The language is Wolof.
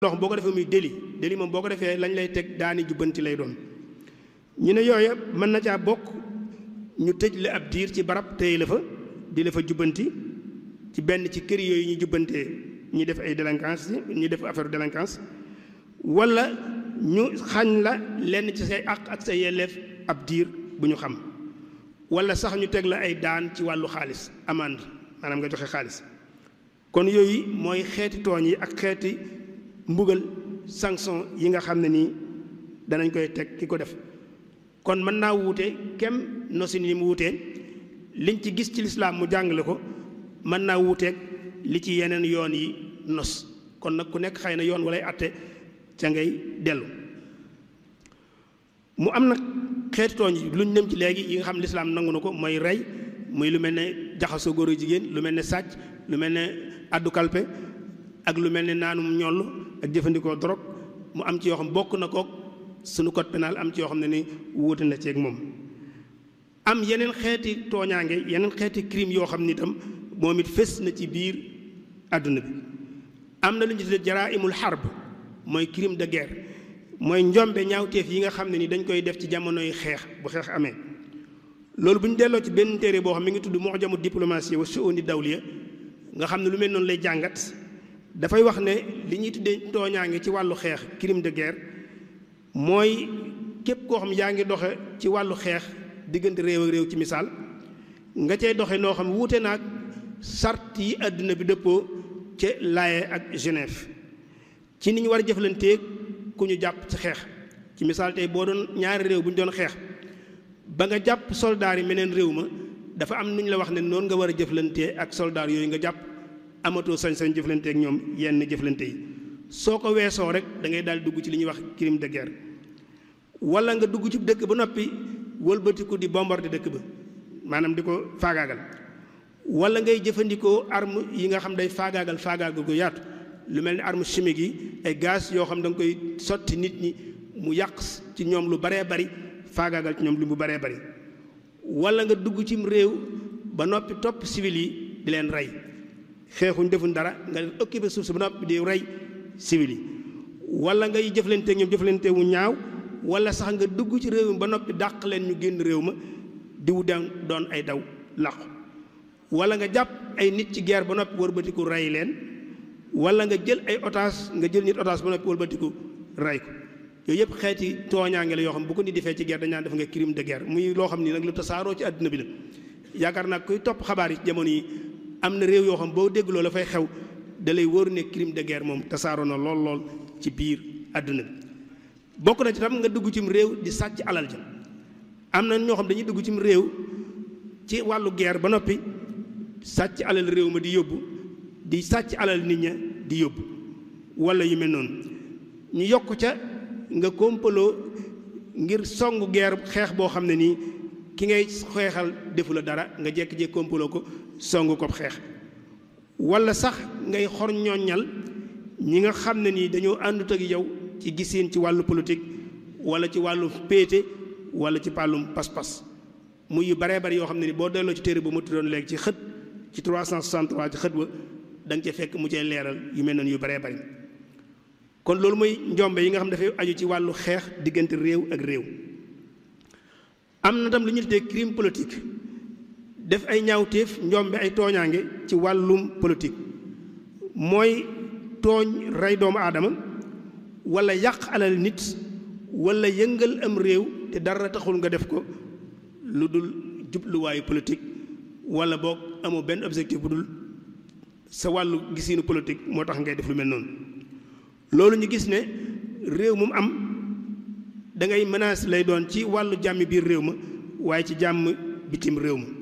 loo xam boo ko defee muy délit délit moom boo ko defee lañ lay teg daani jubbanti lay doon ñu ne yooya mën na caa bokk ñu tëj la ab diir ci barab téye la fa di la fa jubbanti ci benn ci kër yooyu ñu jubbantee ñi def ay délinquance ñi def affaire délinquance wala ñu xañ la lenn ci say àq ak say yelleef ab diir bu ñu xam wala sax ñu teg la ay daan ci wàllu xaalis amande maanaam nga joxe xaalis kon yooyu mooy xeeti tooñ yi ak xeeti mbugal sanction yi nga xam ne nii danañ koy teg ki ko def kon mën naa wuute kem nosin yi mu wuutee liñ ci gis ci lislaam mu jàngale ko mën naa wuuteeg li ci yeneen yoon yi nos kon nag ku nekk xëy na yoon walay atte ca ngay dellu mu am nag xeeti tooñ yi luñ nem ci léegi yi nga xam lislaam nangu na ko mooy rey muy lu mel ne jaxasoo góor jigéen lu mel ne sàcc lu mel ne addu kalpe ak lu mel ne naanum ñoll ak jëfandikoo drogue mu am ci yoo xam bokk na kook sunu code pénal am ci yoo xam ne ni wuute na ceeg moom am yeneen xeeti tooñaange yeneen xeeti crime yoo xam ni itam moom it fés na ci biir àdduna bi am na lu ñu tuddee jaraimul harb mooy crime de guerre mooy njombe ñaawteef yi nga xam ne ni dañ koy def ci jamonoy xeex bu xeex amee loolu bu ñu delloo ci benn téere boo xam mi ngi tudd mu'jamu diplomatie wa shu'uni dawliya nga xam ne lu mel noonu lay jàngat dafay wax ne li ñuy tuddee tooñaange ci wàllu xeex crime de guerre mooy képp koo xam yaa ngi doxe ci wàllu xeex diggante réew ak réew ci misaal nga cay doxe noo xam wuute naag sart yi àdduna bi dëppoo ca Laye ak Genève ci ni ñu war a jëflanteeg ku ñu jàpp ci xeex ci misaal tey boo doon ñaari réew bu ñu doon xeex ba nga jàpp soldaar yi meneen réew ma dafa am nu ñu la wax ne noonu nga war a jëflantee ak soldaar yooyu nga jàpp amatoo sañ-sañ jëflante ak ñoom yenn jëflante yi soo ko weesoo rek da ngay daal dugg ci li ñuy wax crime de guerre wala nga dugg ci dëkk ba noppi wëlbatiku di bombarder dëkk ba maanaam di ko faagaagal wala ngay jëfandikoo arme yi nga xam day faagaagal faagaagal gu yaatu lu mel ni arme chimique yi ay gaz yoo xam da nga koy sotti nit ñi mu yàq ci ñoom lu baree bari faagaagal ci ñoom lu mu baree bari wala nga dugg cim réew ba noppi topp civil yi di leen rey xeexuñ defuñ dara nga occupé suuf si ba noppi di rey civil yi wala ngay jëflante ñoom jëflante wu ñaaw wala sax nga dugg ci réew mi ba noppi dàq leen ñu génn réew ma diwu dem doon ay daw làqu wala nga jàpp ay nit ci guerre ba noppi wëlbatiku rey leen wala nga jël ay otage nga jël nit otage ba noppi wëlbatiku rey ko yooyu yëpp xeeti tooñaange la yoo xam bu ko nit defee ci guerre dañ naan def nga crime de guerre muy loo xam ni nag lu tasaaroo ci àdduna bi la yaakaar naa kuy topp xabaar yi ci jamono yi am na réew yoo xam boo dégg loolu la fay xew da lay wóor ne crime de guerre moom tasaaroo na lool lool ci biir àdduna bi bokk na ci tam nga dugg cim réew di sàcc alal ja am na ñoo xam dañuy dugg cim réew ci wàllu guerre ba noppi sàcc alal réew ma di yóbbu di sàcc alal nit ña di yóbbu wala yu mel noonu ñu yokk ca nga kompaloo ngir songu guerre xeex boo xam ne nii ki ngay xeexal defu la dara nga jekk-jekk kompaloo ko songu ko xeex wala sax ngay xor ñooñal ñi nga xam ne nii dañoo àndut ak yow ci gisiin ci wàllu politique wala ci wàllu péete wala ci pàllum pas-pas muy yu baree bari yoo xam ne ni boo delloo ci téere bu mu tuddoon léegi ci xët ci 363 ci xët wa da nga ca fekk mu cee leeral yu mel noonu yu baree bari kon loolu mooy njombe yi nga xam dafay aju ci wàllu xeex diggante réew ak réew am na tam lu ñu tuddee crime politique def ay ñaawteef njombe ay tooñaange ci wàllum politique mooy tooñ rey doomu aadama wala yàq alal nit wala yëngal am réew te dara taxul nga def ko lu dul jubluwaayu politique wala boog amoo benn objectif bu dul sa wàllu gisiinu politique moo tax ngay def lu mel noonu loolu ñu gis ne réew mu am da ngay menace lay doon ci wàllu jàmmi biir réew ma waaye ci jàmm bitim réew ma